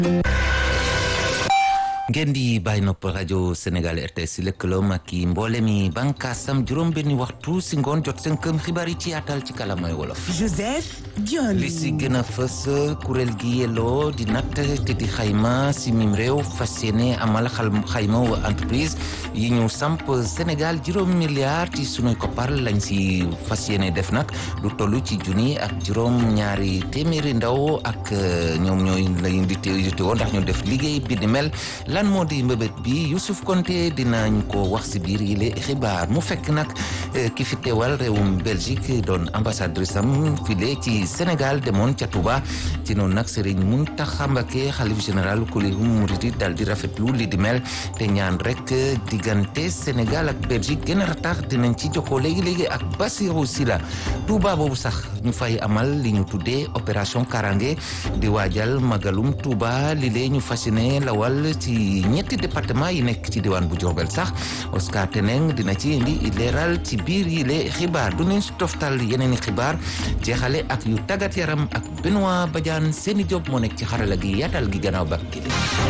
ngeen di bàyyi nopp rajo Sénégal RTS si lëkkaloom ak i mboole mi bànkaasam juróom-benni waxtu si ngoon jot seen këm xibaar yi ci yaatal ci kalamay wolof. Joseph Dione. li si gën a fës kuréel gi yelloo di natt te di xayma si mim réew fas yéene amal xal xayma wa entreprise yi ñu samp Sénégal juróom milliards ci sunuy koppar lañ si fas yéene def nag lu toll ci junni ak juróom ñaari téeméeri ndaw ak ñoom ñooy lañ di teewoo ndax ñu def liggéey bi di mel. lan moo di mbébét bi Youssouf Konté dinañ ko wax si biir yi le xibaar mu fekk nag ki fi teewal réewum Belgique doon ambassadrice am file ci Sénégal demoon ca Touba ci noonu nag Serigne Mountakha Mbacké xalif général kulihum muridi dal di rafetlu li di mel te ñaan rek diggante Sénégal ak Belgique gën a ratax dinañ ci jokkoo léegi-léegi ak Bassirou Sylla Touba boobu sax ñu fay amal li ñu tuddee opération Karange di waajal magalum Touba li lee ñu fasciné lawal ci ñetti département yi nekk ci diwaan bu Diourbel sax Oscar Teneng dina ci indi leeral ci biir yi le xibaar du nañ si toftal yeneen i xibaar jeexale ak yu tàggat yaram ak Benoît Badiane seeni job moo nekk ci xarala gi yaatal gi gannaaw ba kii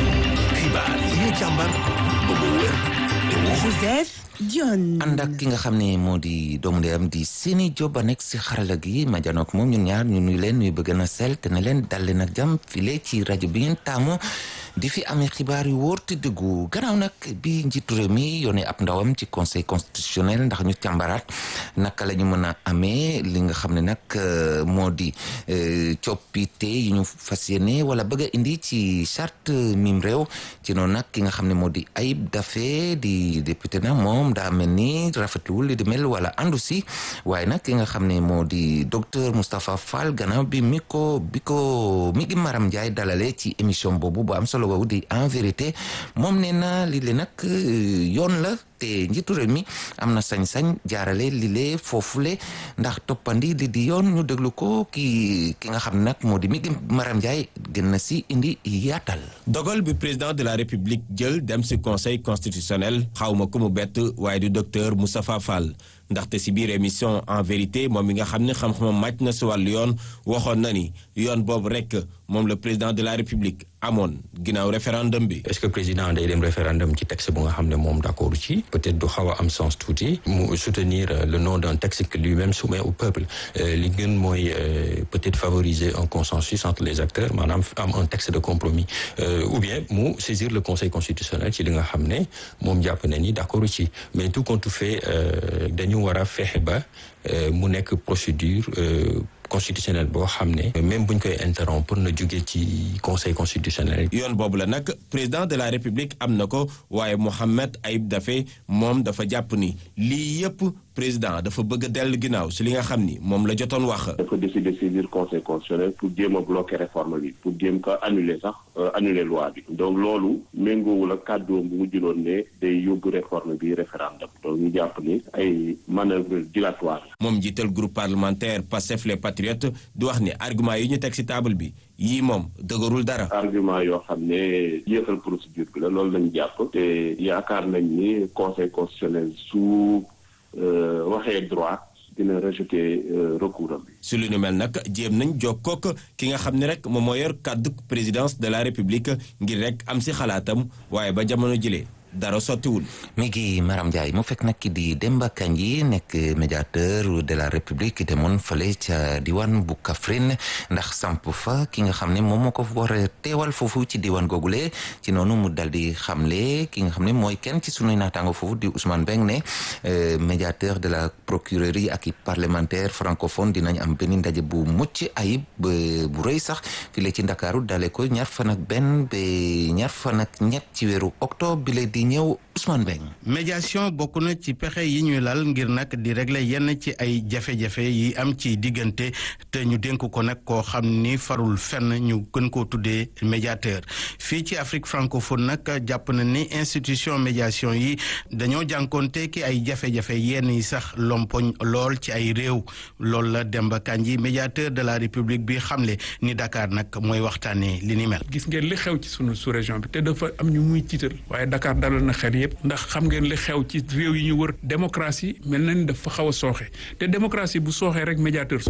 xibaar yi ñu càmbar ba mu wér te Joseph Dione. ànd ak ki nga xam ne moo di doomu ndeyam di seeni job a nekk si xarala gi ma janook moom ñun ñaar ñu nuy leen nuy bëgg na sel te ne leen dal leen ak jàmm file ci rajo bi ngeen taamu di fi amee xibaar yu wóor te dëggu gannaaw nag bi njiitu réew mi yónnee ab ndawam ci conseil constitutionnel ndax ñu càmbaraat naka la ñu mën a amee li nga xam ne nag moo di coppite yi ñu fas yéene wala bëgg a indi ci charte mim réew ci noonu nag ki nga xam ne moo di Ayib Daffé di député na moom daa mel ni rafetluwul li di mel wala andu si waaye nag ki nga xam ne moo di docteur Moustapha Fall gannaaw bi mi ko bi ko mi ngi Maram Ndiaye dalale ci émission boobu bu am solo boobu di en vérité moom nee na lii le nag yoon la te njiitu réew mi am na sañ-sañ jaarale li lee foofule ndax toppandi li di yoon ñu déglu ko ki ki nga xam ne nag moo di mi ngi Maram Ndiaye gën na si indi yaatal. dogal bi président de la république jël dem si conseil constitutionnel xawma ku mu bett waaye du docteur Moustapha Fall ndaxte si biir émission en vérité moom mi nga xam ne xam-xamam màcc na si wàllu yoon waxoon na ni yoon boobu rek moom le président de la république amoon ginnaaw référendum bi. est-ce que président day dem référendum ci texte bu nga xam ne moom d'accord ci peut-être du xaw a am sens tuuti mu soutenir le nom d'un texte que lui-même soumet au peuple li gën mooy peut-être favoriser un consensus entre les acteurs maanaam am un texte de compromis ou bien mu saisir le conseil constitutionnel ci li nga xam ne moom jàpp na ni d'accord ci mais tout compte fait dañu war a fexe ba mu nekk procédure constitutionnel boo xam ne même buñ koy interrompre na jóge ci conseil constitutionnel. yoon boobu la nag président de la république am na ko waaye Mohamed Ayib Daffé moom dafa jàpp ni lii yëpp président dafa bëgg a dellu ginnaaw si li nga xam ni moom la jotoon wax. dafa décider saisir conseil constitutionnel pour jéem a bloquer réforme bi pour jéem ko annuler sax annuler loi bi. donc loolu méngoowul ak kàddoom bu mu jëloon ne day yóbbu réforme bi référendum donc ñu jàpp ni ay manœuvre dilatoire. moom jiital groupe parlementaire Pastef les patriotes di wax ni argument yi ñu teg si table bi yii moom dëgërul dara. argument yoo xam ne yéexal procédure bi la loolu lañu jàpp. te yaakaar nañ ni conseil constitutionnel su waxee droit dina rejeter recours am bi. su lu nu mel nag jéem nañ jokkook ki nga xam ne rek moom moo yor kàddu présidence de la république ngir rek am si xalaatam waaye ba jamono jëlee. dara sottiwul. mi ngi Maram Ndiaye mu fekk nag ki di Demba Kandji nekk médiateur de la République demoon fële ca diwaan bu Kaffrine ndax samp fa ki nga xam ne moom moo ko war a teewal foofu ci diwaan googule ci noonu mu dal di xamle ki nga xam ne mooy kenn ci sunuy naataango foofu di Ousmane Beng ne médiateur de la procurerie ak i parlementaire francophone dinañ am benn ndaje bu mucc ayib bu rëy sax file ci Ndakaaru dale ko ñaar fan ak benn ba ñaar fan ak ñett ci weeru octobre bi di ñëw Ousmane Beng médiation bokk na ci pexe yi ñuy lal ngir nag di régler yenn ci ay jafe-jafe yi am ci diggante te ñu dénk ko nag koo xam ni farul fenn ñu gën koo tuddee médiateur fii ci Afrique francophone nag jàpp na ni institution médiation yi dañoo jànkoonte ki ay jafe-jafe yenn yi sax lompoñ lool ci ay réew loolu la Demba Kandji médiateur de la République bi xamle ni Dakar nag mooy waxtaanee li ni mel. gis ngeen li xew ci sunu sous-région bi te dafa am ñu muy tiital waaye Dakar dalal na xel yëpp ndax xam ngeen li xew ci réew yi ñu wër démocratie mel na ni dafa xaw a sooxe te démocratie bu sooxee rek médiateur soox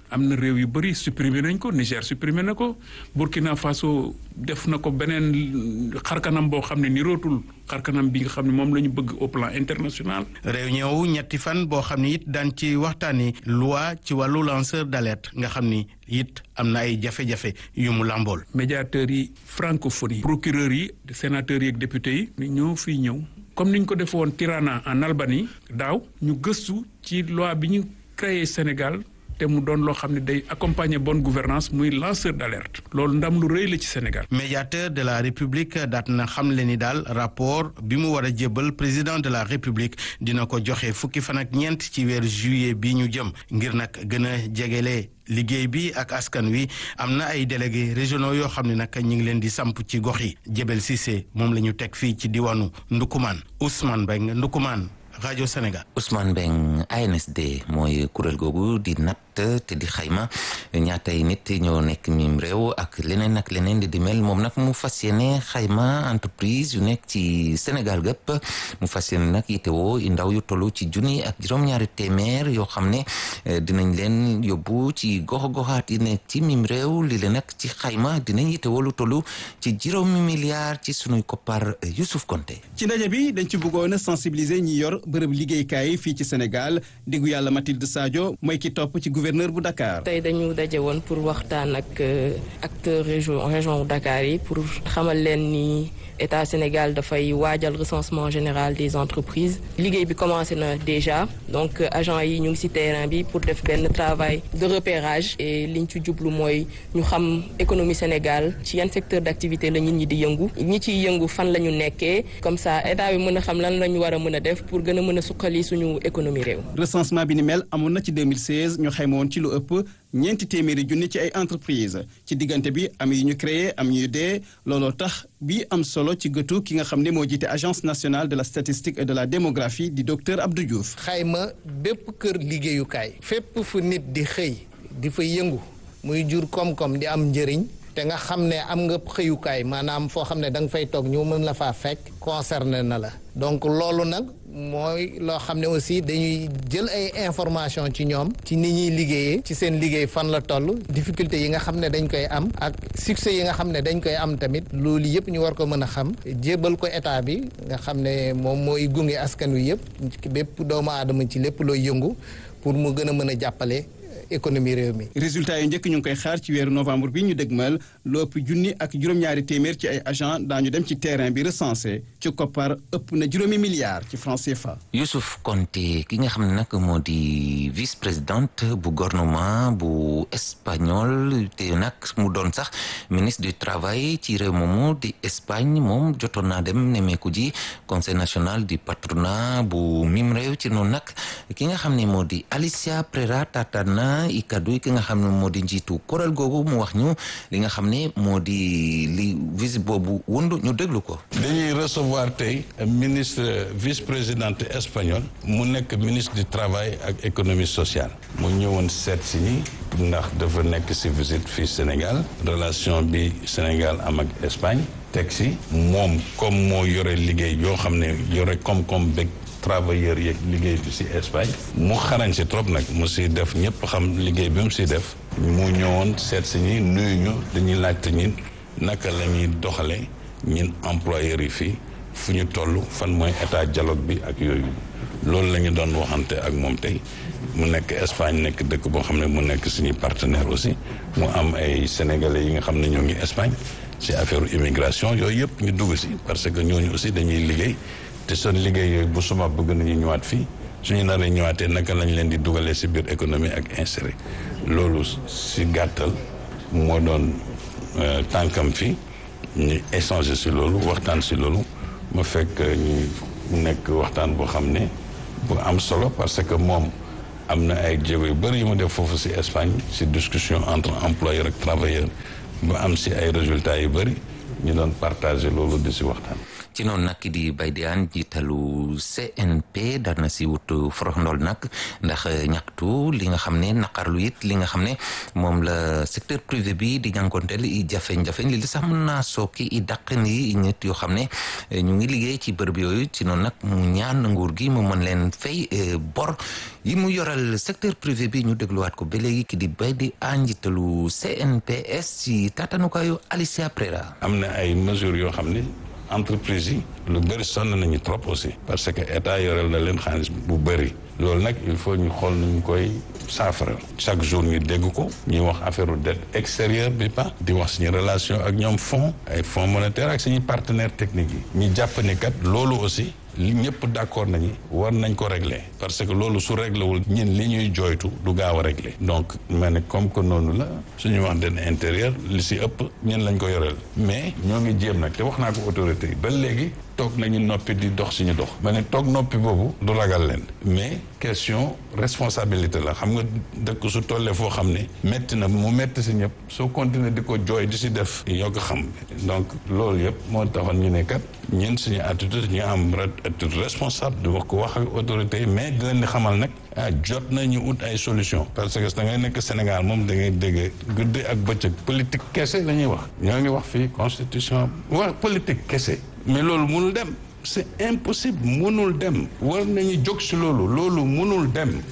am na réew yu bëri supprimer nañ ko Niger supprimer na ko Burkina Faso def na ko beneen xarkanam boo xam ne nirootul xarkanam bi nga xam ne moom la ñu bëgg au plan international. réunion wu ñetti fan boo xam ni it daan ci waxtaani loi ci wàllu lanceur d'alerte nga xam ni it am na ay jafe-jafe yu mu làmbool. médiateurs yi francophonie procureurs yi sénateurs yi ak députés yi ñoo fiy ñëw comme ni ñu ko defee woon Tirana en Albanie daaw ñu gëstu ci loi bi ñu créé Sénégal. te mu doon loo xam ne day accompagner bonne gouvernance muy lanceur d'alerte loolu ndam lu rëy la ci Sénégal. médiateur de la République daat na xam le ni daal rapport bi mu war a jébbal président de la République dina ko joxe fukki fan ak ñeent ci weeru juillet bi ñu jëm ngir nag gën a jegele liggéey bi ak askan wi am na ay délégués régionaux yoo xam ne nag ñu ngi leen di samp ci gox yi Jebel Cissé moom la ñu teg fii ci diwaanu Ndukumaan Ousmane Beng Ndukumaan rajo Sénégal. Ousmane Beng ANSD mooy kuréel googu di natt te di xayma ñaatay nit ñoo nekk mim réew ak leneen ak leneen di di mel moom nag mu fas yéene xayma entreprise yu nekk ci Sénégal gëpp mu fas yéene nag yitewoo i ndaw yu tollu ci junni ak juróom-ñaari téeméer yoo xam ne dinañ leen yóbbu ci gox-goxaat yi nekk ci mim réew li leen nag ci xayma dinañ yitewoo lu tollu ci juróomi milliards ci sunuy koppar Youssouf Konté ci ndaje bi dañ ci bëggoon a sensibiliser ñi yor bërëb liggéeykaay fii ci Sénégal diggu yàlla Mathilde Sadio mooy ki topp ci gouverneur bu Dakar. tey dañu daje woon pour waxtaan ak acteur région région bu Dakar yi pour xamal leen ni état Sénégal dafay waajal recensement général des entreprises liggéey bi commencé na déjà donc agent yi ñu ngi ci terrain bi pour def benn travail de repérage et liñ ci jublu mooy ñu xam économie Sénégal ci yan secteur d'activité la nit ñi di yëngu ñi ciy yëngu fan la ñu nekkee comme ça état bi mën a xam lan la ñu war a mën a def pour gën a mën a suqali suñu économie réew. recensement bi ni mel amoon na ci 2016 ñu xayma woon ci lu ëpp ñeenti téeméeri junni ci ay entreprise ci diggante bi am yu ñu créé am yu dee looloo tax bi am solo ci gëtu ki nga xam ne moo jiite agence nationale de la statistique et de la démographie di docteur Abdou Diouf. xayma bépp kër liggéeyukaay. fépp fu nit di xëy di fa yëngu muy jur koom-koom di am njëriñ. te nga xam ne am nga xëyukaay maanaam foo xam ne da nga fay toog ñu mën la faa fekk concerné na la donc loolu nag mooy loo xam ne aussi dañuy jël ay information ci ñoom ci ni ñuy liggéeyee ci seen liggéey fan la toll difficulté yi nga xam ne dañ koy am ak succès yi nga xam ne dañ koy am tamit loolu yëpp ñu war ko mën a xam jébal ko état bi nga xam ne moom mooy gunge askan wi yëpp bépp doomu aadama ci lépp looy yëngu pour mu gën a mën a jàppale économie réew mi. résultat yu njëkk ñu ngi koy xaar ci weeru novembre bi ñu dëgmal lu ëpp junni ak juróom-ñaari téeméer ci ay agent daañu dem ci terrain bi recensé ci koppar ëpp na juróomi milliards ci franc CFA. Youssouf Konté ki nga xam ne nag moo di vice présidente bu gouvernement bu espagnol te nag mu doon sax ministre du travail ci réew moomu di Espagne moom jotoon naa dem nemeeku ji conseil national du patronat bu mim réew ci noonu nag ki nga xam ne moo di Alicia Prera Tatana i kaddu ki nga xam ne moo di njiitu kuréel googu mu wax ñu li nga xam ne moo di li visite boobu wundu ñu déglu ko. dañuy recevoir tey ministre vice présidente espagnol mu nekk ministre du travail ak économie sociale mu ñëwoon seet si ñi ndax dafa nekk si visite fii Sénégal relation bi Sénégal am ak Espagne teg si moom comme moo yore liggéey yoo xam ne yore koom-koom bëgg travailleurs yeeg liggéey bi ci Espagne mu xarañ ci trop nag mu ci def ñëpp xam liggéey bi mu ci def mu ñëwoon seet si ñi nuyu ñu dañuy laajte ñin naka la ñuy doxale ñin employeurs yi fii fu ñu toll fan mooy état dialogue bi ak yooyu loolu la ñu doon waxante ak moom tey mu nekk Espagne nekk dëkk boo xam ne mu nekk suñuy partenaire aussi mu am ay sénégalais yi nga xam ne ñoo ngi Espagne ci affaire immigration yooyu yëpp ñu dugg ci parce que ñooñu aussi dañuy liggéey te seen liggéey yooyu bu suma bëgg nañu ñëwaat fii suñu naree ñëwaatee naka lañ leen di dugalee ci biir économie ak inséré loolu ci gàttal moo doon tànkam fi ñu échanger ci loolu waxtaan ci loolu ma fekk ñu nekk waxtaan boo xam ne bu am solo parce que moom am na ay jéego yu bëri yu mu def foofu ci Espagne ci discussion entre employeur ak travailleur ba am ci ay résultats yu bëri ñu doon partager loolu di ci waxtaan ci noonu nag ki di Baye Diagne jiitalu CNP daan na si wut forox ndool nag ndax ñaxtu li nga xam ne naqarlu it li nga xam ne moom la secteur privé bi di jànkonteel i jafe-jafe li sax mën naa sooki i dàq ni nit yoo xam ne ñu ngi liggéey ci bërëb yooyu ci noonu nag mu ñaan nguur gi mu mën leen fay bor yi mu yoral secteur privé bi ñu dégluwaat ko ba léegi ki di bay di ànjitalu CNPS ci tatanukaayu Alicia Prera am na ay mesures yoo xam ne entreprise yi lu bëri sonn nañu trop aussi parce que état yorel na leen xaalis bu bëri loolu nag il faut ñu xool nuñ koy saafara chaque jour ñu dégg ko ñuy wax affaire dette extérieure bi pa di wax suñu relation ak ñoom fonds ay fonds monétaire ak suñuy partenaires techniques yi ñu jàpp ne kat loolu aussi li ñëpp d'accord nañu war nañ ko régler parce que loolu su réglé wul ñin li ñuy jooytu du gaaw a régler donc ma ne comme que noonu la suñu wax den intérieur li si ëpp ñin lañ ko yoreel mais ñoo ngi jéem nag te wax naa ko autorité yi ba léegi toog nañu noppi di dox suñu dox ma ne toog noppi boobu du ragal leen mais question responsabilité la xam nga dëkk su tollee foo xam ne métti na mu métti si ñëpp soo continuer di ko jooy di si def yoo ko xam donc loolu yëpp moo taxoon ñu ne kat ñun suñu attitude ñu am attitude responsable di wax ko wax ak autorité yi mais di leen di xamal nag ah jot nañu ut ay solution parce que da ngay nekk Sénégal moom da ngay dégg guddi ak bëccëg politique kese la ñuy wax ñoo ngi wax fii constitution wax politique kese mais loolu mënul dem c'est impossible mënul dem war nañu jóg si loolu loolu mënul dem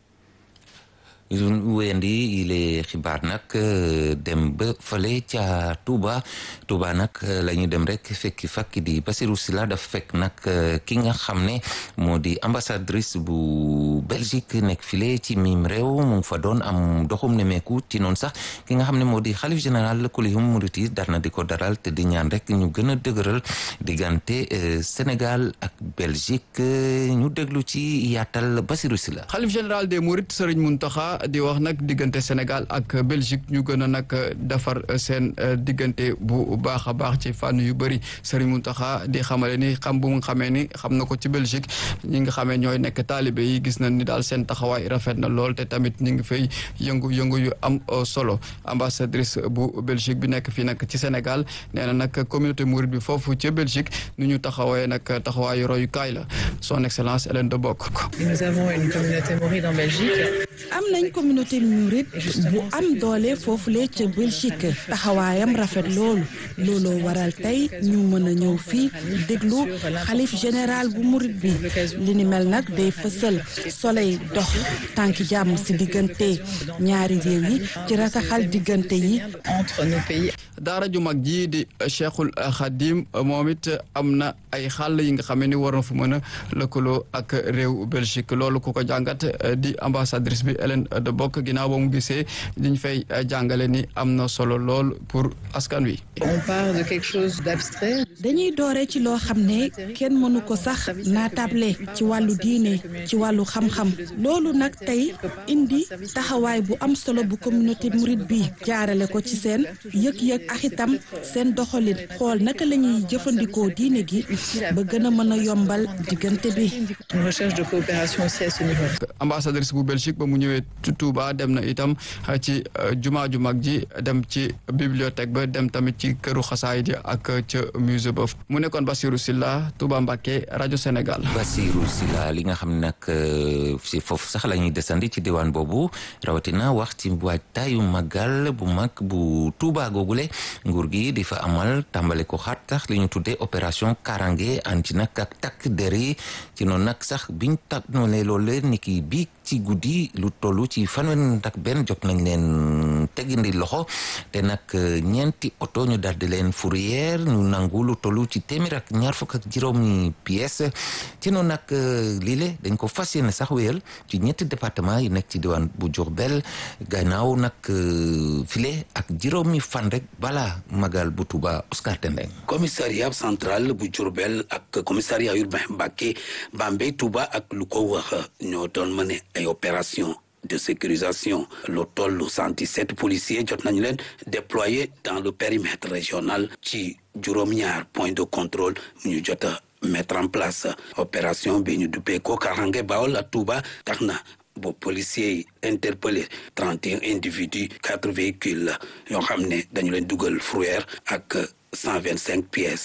wéyandi yile xibaar nag dem ba fële ca Touba Touba nag la ñu dem rek fekki fakki di Basirou Sylla dafa fekk nag ki nga xam ne moo di ambassadrice bu Belgique nekk file ci mim réew mu ngi fa doon am doxum nemeeku ci noonu sax ki nga xam ne moo di xalif général kulihum muriti dar na di ko daral te di ñaan rek ñu gën a dëgëral diggante Sénégal ak Belgique ñu déglu ci yaatal Basirou Sylla xalif général des Mourides Serigne Mountakha di wax nag diggante Sénégal ak Belgique ñu gën a nag defar seen diggante bu baax a baax ci fànn yu bëri Serigne Mountakha di xamale ni xam bu mu xamee ni xam na ko ci Belgique ñi nga xamee ñooy nekk taalibe yi gis nañ ni daal seen taxawaay rafet na lool te tamit ñu ngi fay yëngu-yëngu yu am solo ambassadrice bu Belgique bi nekk fii nag ci Sénégal nee na nag communauté mouride bi foofu ci Belgique nu ñu taxawee nag taxawaayu royukaay la son excellence Hélène de Bock. Nous avons une communauté mouride en Belgique. am nañ communauté mouride bu am doole foofule ca Belgique taxawaayam rafet loolu looloo waral tey ñu mën a ñëw fii déglu xalif général bu mouride bi li ni mel nag day fësal soleil dox tànki jàmm si diggante ñaari réew yi ci rataxal diggante yi entre nos pays. daara ju mag ji di Cheikhul Khadim moom it am na ay xàll yi nga xam ni war na fu mën a lëkkaloo ak réew Belgique loolu ku ko jàngat di ambassadrice bi Hélène de Bock ginnaaw ba mu gisee diñ fay jàngale ni am na solo lool pour askan wi. on part de quelque chose d'abstrait. dañuy doore ci loo xam ne kenn mënu ko sax naatable ci wàllu diine ci wàllu xam-xam loolu nag tey indi taxawaay bu am solo bu communauté mouride bi jaarale ko ci seen yëg-yëg ak itam seen doxalin xool naka la ñuy jëfandikoo diine gi ba gën a mën a yombal diggante bi. une recherche de coopération aussi à ce niveau. ambassadrice bu Belgique ba mu ñëwee Touba dem na itam ci jumaa ju mag ji dem ci bibliothèque ba dem tamit ci këru xasaay ji ak ca musée ba mu nekkoon Bassirou Sylla Touba Mbacké rajo Sénégal. Bassirou Sylla li nga xam ne nag si foofu sax la ñuy desandi ci diwaan boobu rawatina wax ci waajtaayu magal bu mag bu Touba googule nguur gi di fa amal tàmbale ko xaat sax li ñu tuddee opération Karange anti nag ak takk der yi ci noonu nag sax biñ tànnalee loolu ni ki bii ci guddi lu toll ci fanweer ak benn jot nañ leen tegindi loxo te nag ñeenti oto ñu daldi leen fourrière ñu nangu lu toll ci téeméer ak ñaar fukk ak juróomi pièces ci noonu nag lii le dañ ko fas yéene sax wéyal ci ñetti département yi nekk ci diwaan bu Diourbel gannaaw nag file ak juróomi fan rek bala magal bu Touba Oscar Tendeng commissariat central bu Diourbel ak commissariat urbain Mbacké Bambey Touba ak lu ko wax ñoo doon mëne ay opération de sécurisation lu toll 117 policiers jot nañu leen déployés dans le périmètre régional ci juróom-ñaar point de contrôle ñu jot a mettre en place opération bi ñu duppee ko Karange Bawol ak Touba tax na bo policiers yi interpellé 31 individus quatre véhicules yoo xam ne dañu leen dugal fourrière ak 125 pièces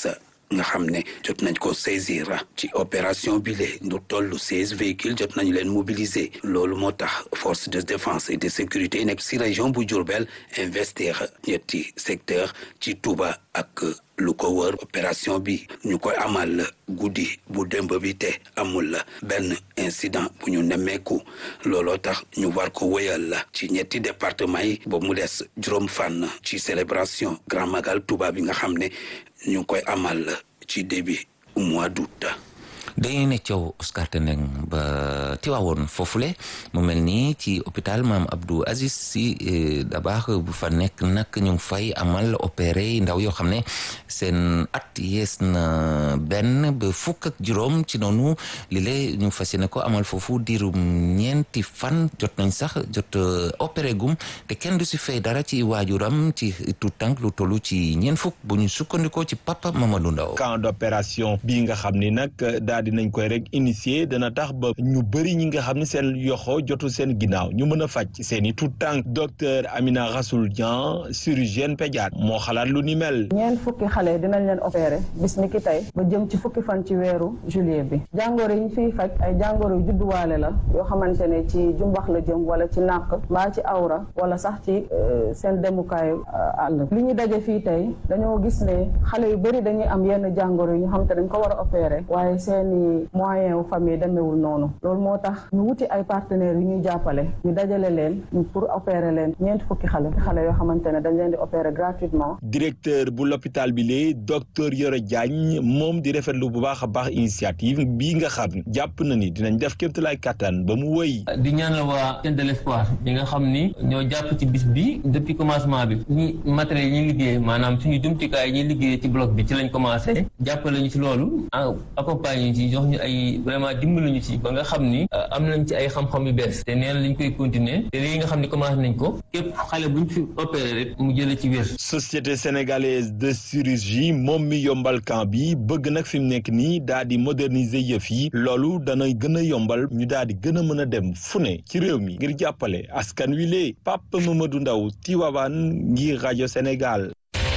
nga xam ne jot nañ ko saisir ci opération bi le lu toll seize véhicules jot nañu leen mobiliser loolu moo tax force de défense et de sécurité yi nekk si région bu Diourbel investir ñetti secteur ci Touba ak lu ko wër opération bi ñu koy amal guddi bu démb bi te amul benn incident bu ñu nemmeeku looloo tax ñu war ko wéyal ci ñetti département yi ba mu des juróom fànn ci célébration grand magal Touba bi nga xam ne ñu ngi koy amal ci début mois d'août dañuy ne coow Oscar Tendeng ba Tiwaawoon foofule mu mel nii ci hôpital maam Abdou Aziz si Dabaax bu fa nekk nag ñu ngi fay amal opéré ndaw yoo xam ne seen at yees na benn ba fukk ak juróom ci noonu li lée ñu fas yéene ko amal foofu diirum ñeenti fan jot nañ sax jot opéré gum te kenn du si fay dara ci waajuram ci tout tànk lu tollu ci ñeent fukk bu ñu sukkandikoo ci papa Mamadou Ndaw camp d'opération bii nga xam ni nag daal dinañ koy rek initier dana tax ba ñu bëri ñi nga xam ne seen yoxo jotu seen ginnaaw ñu mën a faj seen i tout tànk docteur Amina Rassoul Dian chirurgienne pédiatre moo xalaat lu ni mel ñeent fukki xale dinañ leen opéré bis ni ki tey ba jëm ci fukki fan ci weeru juillet bi jàngoro yi ñu fiy faj ay jàngoro yu judduwaale la yoo xamante ne ci jumbax la jëm wala ci nàq mbaa ci awra wala sax ci seen demukaayu àll li ñu daje fii tey dañoo gis ne xale yu bëri dañuy am yenn jàngoro yi ñu xam te dañ ko war a opéré waaye seeni moyen wu famille demewul noonu loolu moo tax ñu wuti ay partenaires yu ñuy jàppale ñu dajale leen pour opérer leen ñeent fukki xale xale yoo xamante ne dañ leen di opérer gratuitement directeur bu l'hôpital bi lee docteur Yoro Diagne moom di rafetlu bu baax a baax initiative bii nga xam ne jàpp na ni dinañ def kéemtalaay kattan ba mu wëy di ñaan la waa chaîne de l'espoir ñi nga xam ni ñoo jàpp ci bis bi depuis commencement bi suñu matériel yi ñuy liggéey maanaam suñu jumtukaay yi ñuy liggéey ci bloc bi ci lañ commencé jàppale ñu ci loolu accompagné ñu ci jox ñu ay vraiment dimbali ñu ci ba nga xam ni am nañ ci ay xam-xam yu bees te nee na lañ koy continuer te lii nga xam ni commencé nañ ko képp xale buñ fi opéré rek mu jëlee ci wér. société sénégalaise de chirurgie moom mi yombal camp bi bëgg nag fi mu nekk nii daal di moderniser yëf yi loolu dana gën a yombal ñu daal di gën a mën a dem fu ne ci réew mi ngir jàppale askan wi lee Papa Mamadou Ndaw Tivaouane ngir rajo Sénégal.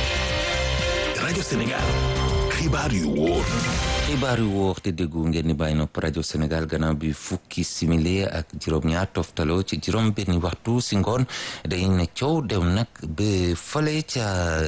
rajo Sénégal xibaar yu wóor. xibaar yu wóor te déggu ngeen ni bàyyi nopp rajo Sénégal gannaaw bi fukki simili ak juróom-ñaar toftaloo ci juróom benni waxtu si ngoon dañ ne coow dem nag ba fale ca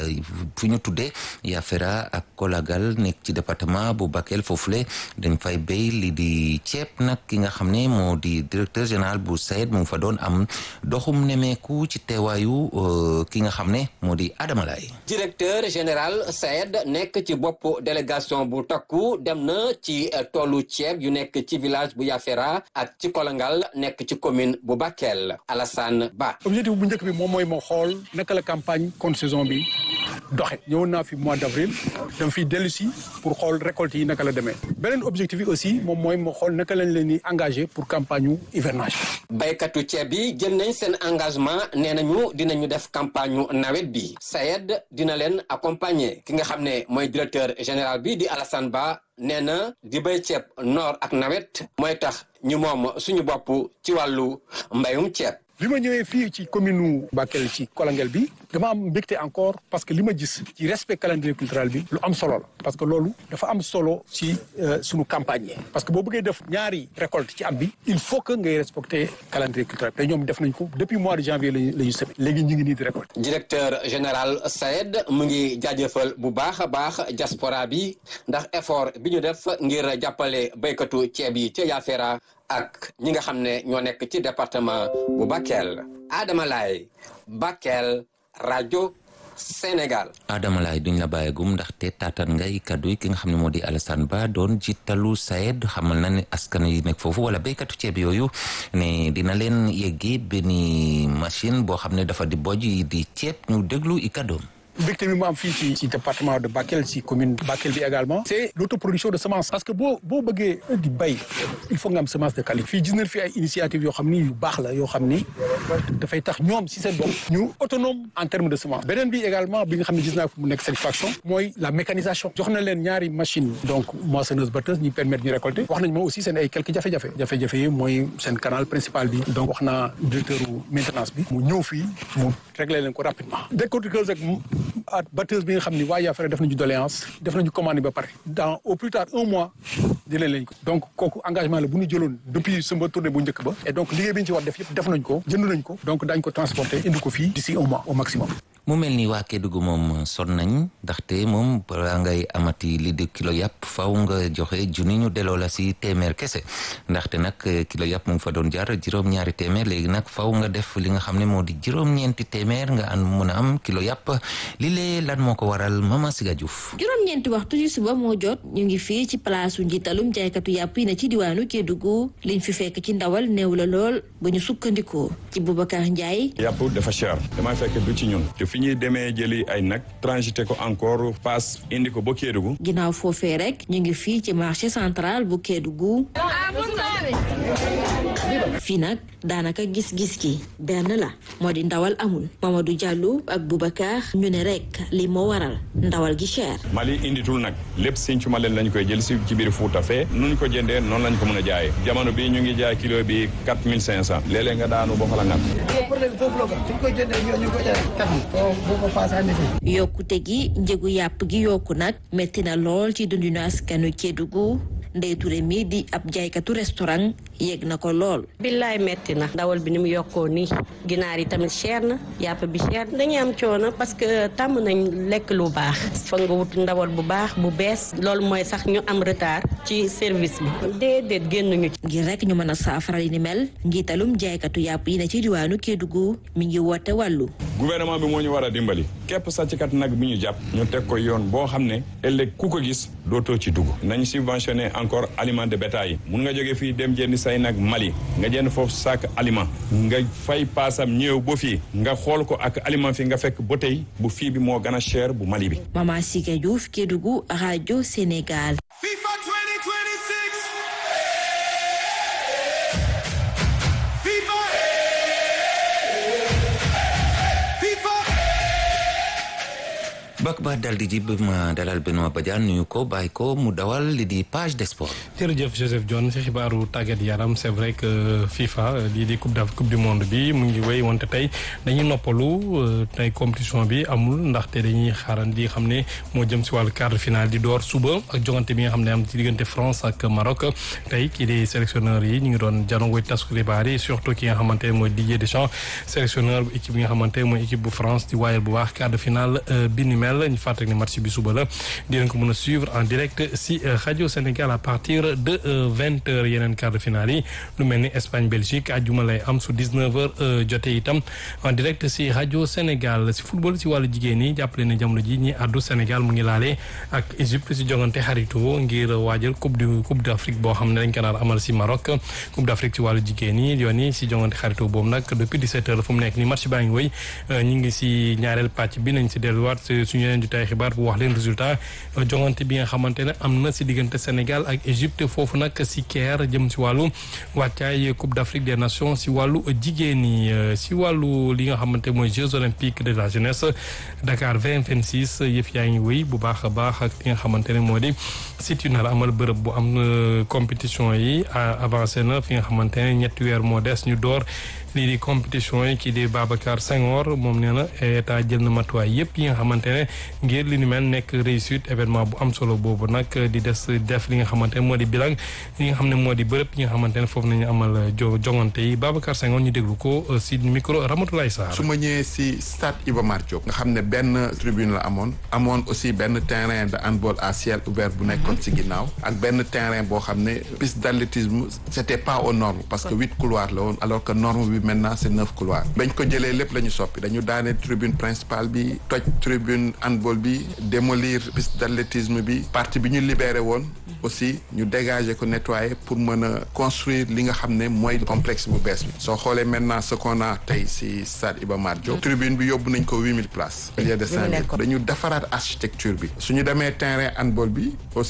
fu ñu tuddee Yafera ak Kolagal nekk ci département bu Bakel foofule dañ fay béy li di ceeb nag ki nga xam ne moo di directeur général bu SAED mu fa doon am doxum nemeeku ci teewaayu ki nga xam ne moo di Adama Laye directeur général SAED nekk ci bopp délégation bu takku dem na ci toolu ceeb yu nekk ci village bu Yafera ak ci Kolangal nekk ci commune bu Bakel Alassane Ba. objectif bu njëkk bi moom mooy ma xool naka la campagne contre saison bi doxe ñëwoon naa fi mois d' avril dem fi dellu si pour xool récolte yi naka la demee beneen objectif yi aussi moom mooy ma xool naka lañ leen di engagé pour campagne yu hivernage. baykatu ceeb yi jël nañ seen engagement nee nañu dinañu def campagne nawet bi SAED dina leen accompagner ki nga xam ne mooy directeur général bi di Alassane Ba. nee na di béy ceeb noor ak nawet mooy tax ñu moom suñu bopp ci wàllu mbayum ceeb. bi ma ñëwee fii ci commune nu Bakel ci Kolangel bi dama am mbégte encore parce que li ma gis ci respect calendrier culturel bi lu am solo la parce que loolu dafa am solo ci sunu campagne yi parce que boo bëggee def ñaari récolte ci am bi il faut que ngay respecter calendrier culturel te ñoom def nañ ko depuis mois de janvier lañu la ñu semé léegi ñu ngi nii di récolte directeur général SAED mu ngi jaajëfal bu baax a baax diaspora bi ndax effort bi ñu def ngir jàppale béykatu ceeb yi ca Yafera ak ñi nga xam ne ñoo nekk ci département bu Bakel Adama Laye Bakel rajo Sénégal. Adama Laye duñ la bàyyegum ndaxte taataan ngay kaddu yi ki nga xam ne moo di Alassane Ba doon jiitalu SAED xamal na ne askan yi nekk foofu wala béykatu ceeb yooyu ne dina leen yeggee benn machine boo xam ne dafa di bojj yi di ceeb ñu déglu i kaddoom. mbégte mi mu am fii ci ci département de Bakel ci commune Bakel bi également c'est l'autoproduction de semences parce que boo boo bëggee di bay il faut nga am semence de qualité fii gis nañ fi ay initiative yoo xam ni yu baax la yoo xam ni dafay tax ñoom si seen bopp ñu autonome en termes de semence beneen bi également bi nga xam ne gis naa fi mu nekk satisfaction mooy la mécanisation jox na leen ñaari machine donc moissonneuse batteuse ñi permettre ñu récolter wax nañ ma aussi seen ay quelques jafe-jafe jafe-jafe yi mooy seen canal principal bi donc wax naa directeur maintenance bi mu ñëw fii mu régler leen ko rapidement décortiqueuse ak ah batteuse bi nga xam ni waa Yaafara def nañu doléance def nañu commande ba pare dans au plus tard un mois jëlee lañ ko donc kooku engagement la bu ñu jëloon depuis suma tournée bu njëkk ba et donc liggéey bi ñu ci war def yëpp def nañ ko jënd nañ ko donc daañ ko transporter indi ko fii d'ici un mois au maximum mu mel ni waa Kédougou moom son nañ ndaxte moom balaa ngay amati li di kilo yàpp faw nga joxe junni ñu delloo la si téeméer kese ndaxte nag kilo yàpp mu ngi fa doon jar juróom-ñaari téeméer léegi nag faw nga def li nga xam ne moo di juróom-ñeenti téeméer nga an mën a am kilo yàpp li lee lan moo ko waral Mama Siga Diouf juróom-ñeenti waxtu ci suba moo jot ñu ngi fii ci palaasu njiitalum jaaykatu yàpp yi ne ci diwaanu Kédougou liñ fi fekk ci ndawal néew la lool ba ñu sukkandikoo ci Boubacar Ndiaye yàpp dafa cher damay fekk du ci ñun fi ñuy demee jëli ay nag transité ko encore paas indi ko ba Kédougou ginnaaw foofee rek ñu ngi fii ci marché central bu Kédougou fii nag daanaka gis-gis gi benn la moo di ndawal amul Mamadou Diallo ak Boubacar ñu ne rek li moo waral ndawal gi cher Mali inditul nag lépp Sinthiou Malem lañ koy jël si ci biir Fouta fee nu ñu ko jëndee noonu lañ ko mën a jaayee jamono bi ñu ngi jaay kilo bi quatre mille cinq cent léeg-léeg nga daanu ba fa la ngat yokkute gi njëgu yàpp gi yokku nag metti na lool ci dundinu askanu Kédougou Ndeye Touré mi di ab jaaykatu restaurant yegg na ko lool. billaay metti na ndawal bi ni mu yokkoo nii ginaar yi tamit cher na yàpp bi cher dañuy am coono parce que tàmm nañ lekk lu baax fa nga wut ndawal bu baax bu bees loolu mooy sax ñu am retard ci service bi déedéet génnuñu ci. ngir rek ñu mën a saafara li ni mel njiitalum jaaykatu yàpp yi ne ci diwaanu Kédougou mi ngi woote wàllu. gouvernement bi moo ñu war a dimbali képp sàcckat nag bi ñu jàpp ñu teg ko yoon boo xam ne ëllëg ku ko gis dootoo ci dugg nañ subventionné encore aliment de bétail yi mun nga jóge fii dem jëndi say nag Mali nga jënd foofu sac aliment nga fay paasam ñëw ba fii nga xool ko ak aliment fi nga fekk ba tey bu fii bi moo gën a cher bu Mali bi. Mama Siga Diouf Kédougou rajo Sénégal. FIFA 2026. FIFA. FIFA. bak ba dal di jib ma dalal Benoît Badiane nuyu ko bàyyi ko mu dawal li di page des sports. jërëjëf Joseph John ci xibaaru tàggat yaram c'est vrai que FIFA lii di coupe d' coupe du monde bi mu ngi wéy wante tey dañuy noppalu tey compétition bi amul ndaxte dañuy xaaran di xam ne moo jëm si wàllu quart de finale di door suba ak jogante bi nga xam ne am ci diggante France ak Maroc tey kii di sélectionneur yi ñu ngi doon janoo tasku xibaar yi surtout ki nga xamante ne mooy Didier Deschamps sélectionneur bu équipe bi nga xamante ne mooy équipe bu France di waayal bu baax quart de finale bi ni mel ñu fàttali ne match bi suba la dinañ ko mën a suivre en direct si rajo Sénégal à partir de vingt heures yeneen quart de finale yi lu mel ni Espagne Belgique àjjuma lay am su dix neuf heures jotee itam en direct si rajo Sénégal si football si wàllu jigéen ñi jàppale ne jamono ji ñi àddu Sénégal mu ngi laale ak Égypte si jongante xarito ngir waajal coupe du coupe d' Afrique boo xam ne dañ ko nar amal si Maroc coupe d' Afrique si wàllu jigéen ñi yoon yi si jongante xarito boobu nag depuis dix sept heures fu mu nekk ni match baa ngi woy ñu ngi si ñaareel pàcc bi nañ si delluwaat suñu yeneen jotaay xibaar bu wax leen résultat jongante bi nga xamante ne am na si diggante Sénégal ak Égypte foofu nag si Caire jëm si wàllu wàccaay Coupe d'Afrique des Nations si wàllu jigéen ñi si wàllu li nga xamante mooy Jeux olympiques de la jeunesse Dakar 2026 yëf yaa ngi wéy bu baax a baax ak li nga xamante ne moo di site yu nar amal bërëb bu am compétition yi avancé na fi nga xamante ne ñetti weer moo des ñu door lii di compétition yi kii di Babacar Senghor moom nee na état jël na matuwaay yëpp yi nga xamante ne ngir li ni mel nekk réussite événement bu am solo boobu nag di des def li nga xamante ne moo di bilan li nga xam ne moo di bërëb yi nga xamante ne foofu nañu amal jo jongante yi Babacar Senghor ñu déglu ko si micro Ramatoulaye Sarr. su ma ñëwee si stade Iba Mar Diop nga xam ne benn tribune la amoon amoon aussi benn terrain de handball à ciel ouvert bu nekkoon si ginnaaw ak benn terrain boo xam ne piste d'athlétisme c'était pas aux normes parce que huit couloirs la woon alors que norme bi maintenant c'est neuf couloirs bañ ko jëlee lépp la ñu soppi dañu daane tribune principale bi toj tribune handball bi démolir piste d'athlétisme bi partie bi ñu libéré woon aussi ñu dégager ko nettoyer pour mën a construire li nga xam ne mooy complexe bu bees bi soo xoolee maintenant ce qu'on a tey si stade Iba Mar Diop tribune bi yóbbu nañ ko huit mille places au lieu de cinq mille dañu defaraat architecture bi suñu demee terrain handball bi aussi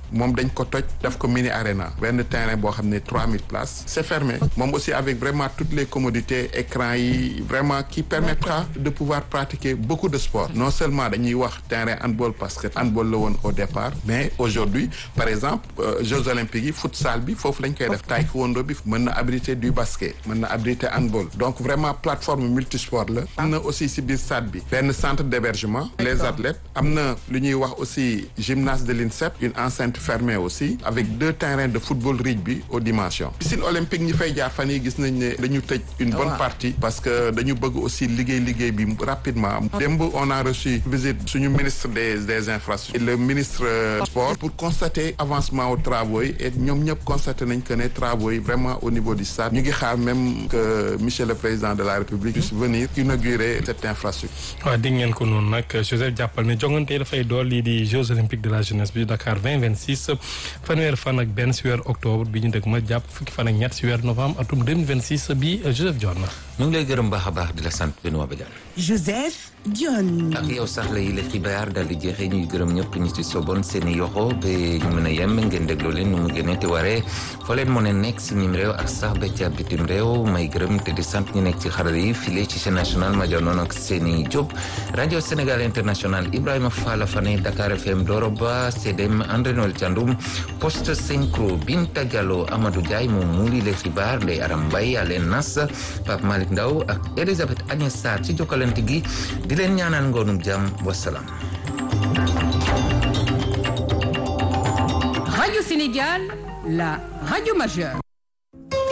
moom dañ ko toj daf ko mini arena benn terrain boo xam ne 3000 places c'est fermé moom aussi avec vraiment toutes les commodités écran yi vraiment qui permettra de pouvoir pratiquer beaucoup de sports non seulement dañuy wax terrain handball parce que handball la woon au départ mais aujourd'hui par exemple euh, Jeux olympiques yi futsal bi foofu lañ koy def taekwondo bi mën na abriter du basket mën na abriter handball donc vraiment plateforme multisport la am na aussi si biir stade bi benn centre d'hébergement les athlètes am na lu ñuy wax aussi gymnase de l'INSEP une enceinte fermée aussi avec deux terrains de football rugby aux dimensions piscine olympique ñi fay jaar fan yi gis nañ ne dañu tëj une bonne partie parce que dañu bëgg aussi liggéey liggéey bi rapidement démb on a reçu visite suñu ministre des des infrastructures le ministre sport pour constater avancement aux travaux yi et ñoom ñëpp constaté nañ que ne travaux yi vraiment au niveau du stade ñu ngi xaar même que monsieur le président de la république puisse venir inaugurer cette infrastructure waaw dégg ngeen ko noonu nag Joseph jàppal ne jongante yi dafay dool lii di Jeux olympiques de la jeunesse bi Dakar 2026 fanweer fan ak benn si weer octobre bi ñu dëgg ma jàpp fukki fan ak ñett si weer novembre atum 2026 bi Joseph Dione na ñu ngi lay gërëm baax a baax di la sant Benoît Badiane Joseph Dione ak yow sax la yi la xibaar daal di jeexee ñuy gërëm ñëpp ñi ci soboon seen i yoxo ba ñu mën a yem ngeen déglu leen nu mu gënee te waree foo leen mën a nekk si ñim réew ak sax ba ca bitim réew may gërëm te di sant ñi nekk ci xarala yi file ci chaîne nationale ma janoon ak seeni Diop rajo Sénégal international Ibrahima Fall Fane Dakar FM Doro Ba CDM André Noël Thiandoum poste synchro Binta Diallo Amadou Diaye moom muuli le xibaar Ndeye Aram Mbaye Alen Nas Pape Malick Ndaw ak Elisabeth Agnès Sarr ci jokkalante gi di leen ñaanal ngoonum jàmm wasalaam. Radio Sénégal, la radio majeure.